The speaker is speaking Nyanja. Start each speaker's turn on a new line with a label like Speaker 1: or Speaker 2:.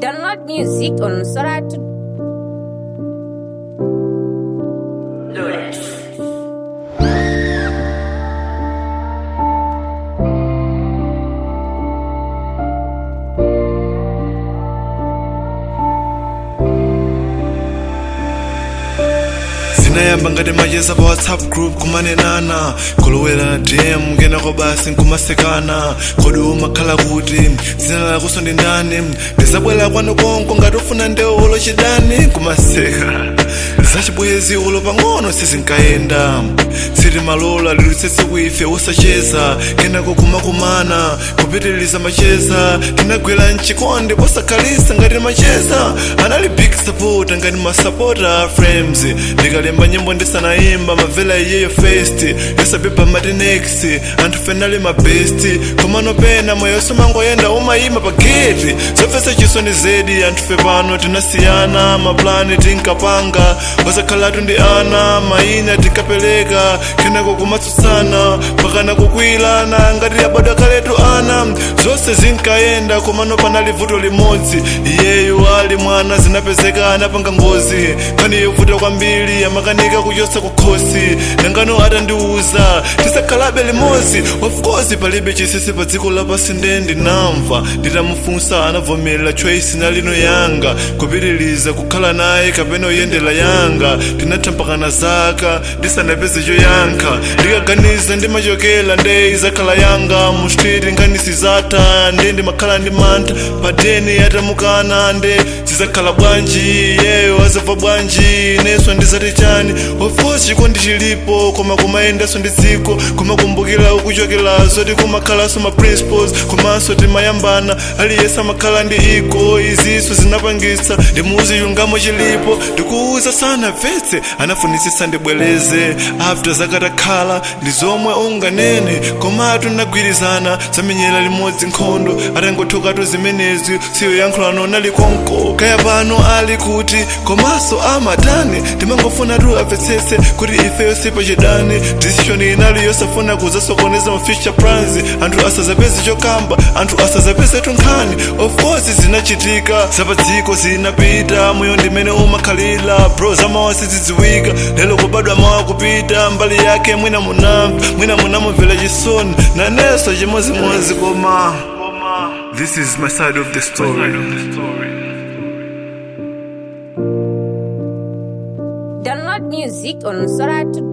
Speaker 1: Download music on Soratu.
Speaker 2: zinayamba ngati macheza pa whatsapp group kumanenana kolowera na dm kenako basi nkumasekana kodi umakhala kuti dzina lakonso ndi ndani ndizabwera kwanu konko ngati ufuna ndewolo chidani kumaseka zachibwezi ulo pang'ono sizinkayenda sitimalola lilutsetse kuife usacheza kenako kumakumana kupitiliza macheza tinagwera mchikondi posakhalisa ngati macheza anali big support ngati masupporter frames ndikalemba nyimbo ndisanayimba mavela iyeyo fest yosabeba matinex anthu fenali mabesti komano pena moyo somangoyenda umayima pa geti zofesa chisoni zedi anthu fe pano tinasiyana maplani tinkapanga wasakhalatu ndi ana mayina tinkapereka kenako kumatsutsana pakana kukwilana ngati yabadwa kaletu ana zonse zinkayenda komano panali vuto limodzi iyeyu ali mwana zinapezeka anapanga ngozi pani yovuta kwambiri amakanika kuchotsa kukhosi nangano atandiuza tisakhalabe limodzi of course palibe chisisi pa dziko lapasi nde ndinamva nditamufunsa anavomerera choice nalino yanga kupitiliza kukhala naye kapena uyendera yanga tinathampakana zaka ndisanapeze choyankha ndikaganiza ndimachokera nde izakhala yanga mu street nganisi zatha nde ndimakhala ndi mantha padeni yatamukana nde zizakhala bwanji yeyo azabva bwanji neso ndizati chani of course chikondi chilipo koma kumayendaso ndi dziko kumakumbukira ukuchokera zoti kumakhalaso ma principles komanso timayambana aliyense amakhala ndi iko izinso zinapangitsa ndimuuzi chilungamo chilipo ndikuuza sana vetse anafunisisa ndibwereze after zakatakhala ndi zomwe unganene komatu nagwirizana zamenyera limodzi nkhondo atangothokatu zimenezi siyo yankhulano nali konko kaya pano ali kuti komanso amatani timangofuna tu amvetsetse kuti ifeyo sipo chidani decision inali yosafuna kuzasokoneza ma future plans anthu asazapeze chokamba anthu asazapeze tunkhani of course zinachitika zapadziko zinapita moyo ndimene umakhalira bro zamawa sizidziwika lero kubadwa mawa kupita mbali yake mwina munamva mwina munamumvera chisoni naneso chimozimozi koma this is my side of the story
Speaker 1: Download music on Soratu.